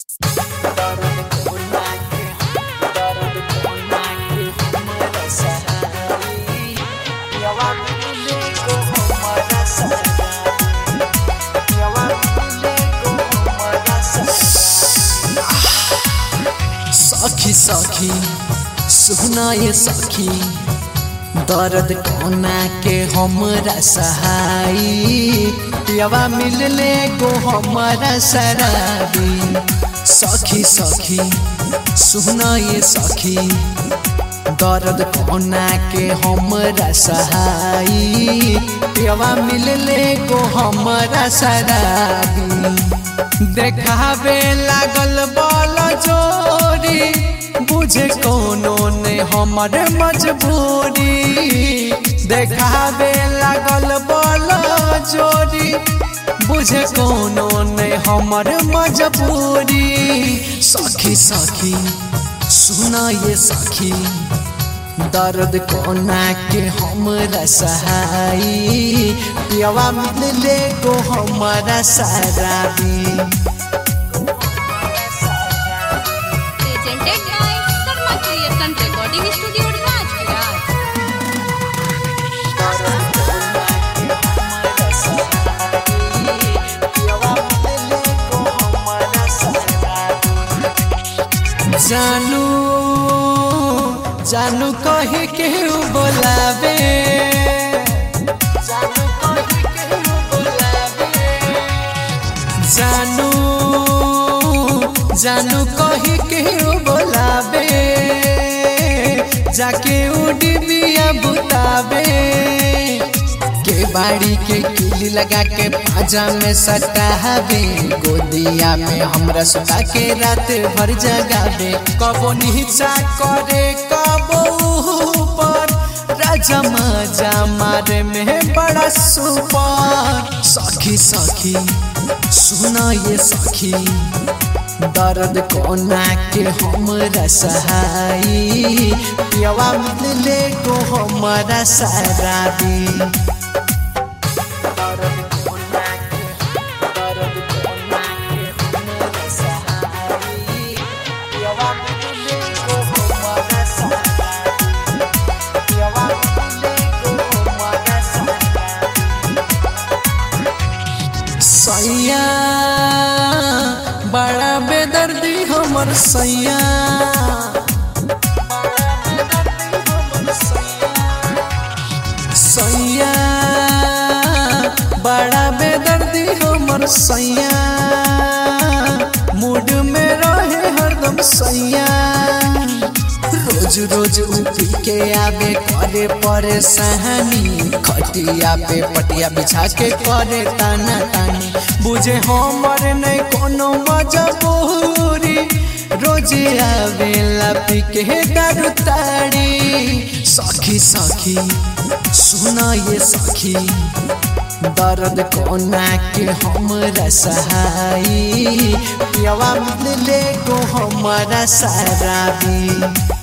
सखी सखी सुना ये सखी दर्द कोना के हमरा सहाई पियावा मिलले को हमरा शराबी सखी सखी सुना ये सखी दर्द कोना के हमरा सहाई पियावा मिलले को हमरा शराबी देखावे लागल बल जोरी बुझे कोनो ने हमर मजबूरी देखावे लागल बल जोरी बुझे कोनो ने हमर मजबूरी सखी सखी सुना ये सखी दर्द कोना के हमरा सहाई पियावा मिलले को हमरा शराबी presented by Karma Creation Recording Studio Rajviras. जानू जानू कही के बोलावे जानू जानू कही के बोलावे जाके उड़ी बिया बुतावे के बाड़ी के किली लगा के पाजा में सटावे गोदिया में हमरा सुता के रात भर जगावे कबो नीचा करे कबो ऊपर राजा मजा मारे में बड़ा सुपर सखी सखी सुना ये सखी दर्द कोना के हमरा सहाई पियावा मिलले को हमरा शराबी सैया बड़ा बेदर्दी हमर सैया सैया बड़ा बेदर्दी हमर सैया मूड में रहे हरदम सैया रोज रोज उपी के आवे करे परेशानी खटिया पे पटिया बिछा के करे ताना तानी बुझे हमर नहीं कोनो मजबूरी रोज आवे लापी के दारू ताड़ी सखी सखी सुना ये सखी दर्द कोना के हमरा सहाई पियावा मिलले को हमरा शराबी